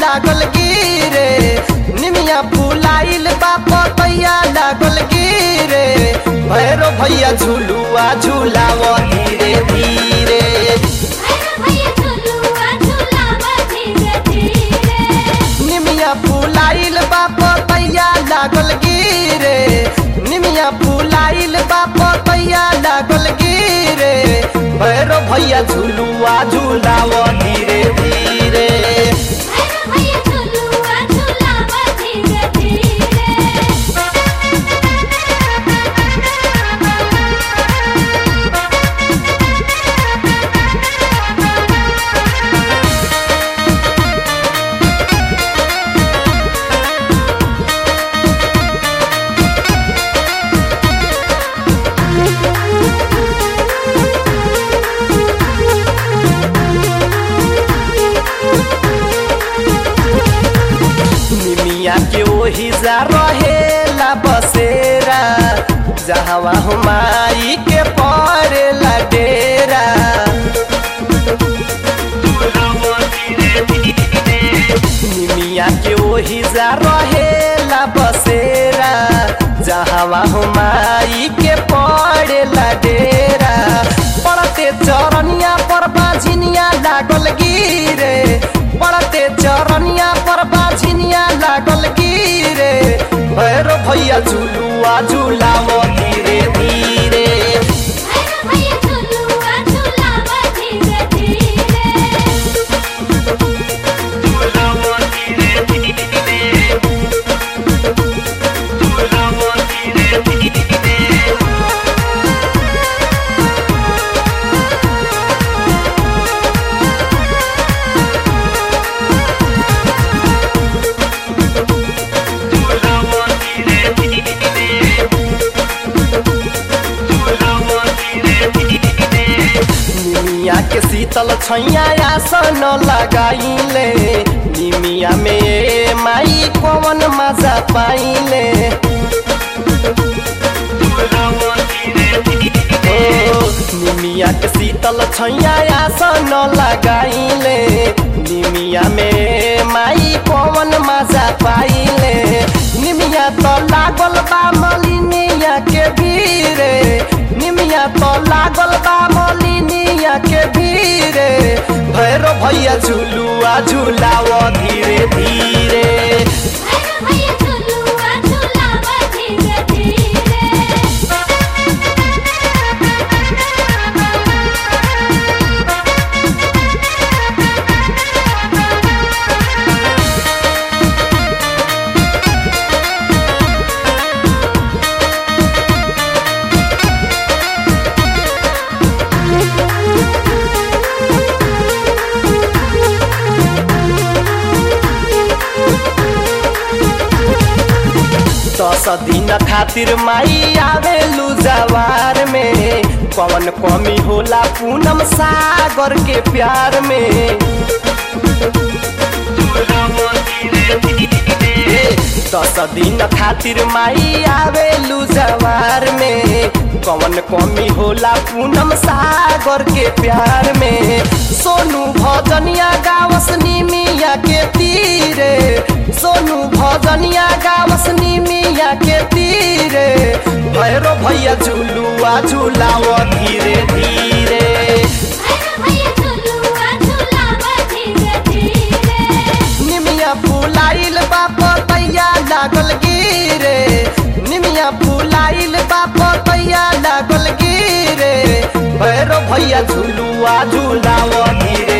लागल गिरे निमिया फुलाइल बा पतैया लागल गिरे भैरो भैया झुलुआ झुलाव धीरे धीरे भैया झुलुआ झुलावा धीरे धीरे निमिया फुलाइल बा पतैया लागल गिरे निमिया फुलाइल बा पतैया लागल गिरे भैरो भैया झुलुआ झुलाव धीरे धीरे भैया झुलुआ झुलावा धीरे धीरे निमिया के ओही जा रहेला बसेरा जहवा हुमाई के पड़ेला डेरा निमिया के ओही जा रहेला बसेरा जहवा हुमाई के पड़ेला डेरा पड़ते चरनिया पर बाझिनिया लागल गिरे पड़ते चरनिया पर बाझिनिया लागल गिरे भैरो भैया झुलुआ झुलाव धीरे धीरे भैया झुलुआ झुलावा धीरे धीरे निमिया के शीतल छैया आसन लगाइले निमिया में माई कौन मजा पाइले ओ, निमिया के शीतल छैया आसन लगाइले निमिया में माई कौन मजा पाइले निमिया तो लागल बा मलिनिया के भीरे निमिया तो लागल बा मलिनिया के भीरे भैरो भैया झुलुआ झुलाव धीरे धीरे भैया झुलुआ झुलावा धीरे धीरे दस दिन खातिर माई आवे लुजवार में कौन कमी होला पूनम सागर के प्यार में ए, दस दिन खातिर माई आवे लुजवार में कौन कमी होला पूनम सागर के प्यार में सोनू भजनिया गावस निमिया के तीरे सोनू भजनिया गावस निमिया के तीरे भैरो भैया झुलुआ झुलाव धीरे धीरे भैया झुलुआ झुलावा धीरे धीरे निमिया फुलाइल बा पतैया लागल गिरे निमिया फुलाइल बा पतैया लागल गिरे भैरो भैया झुलुआ झुलाव धीरे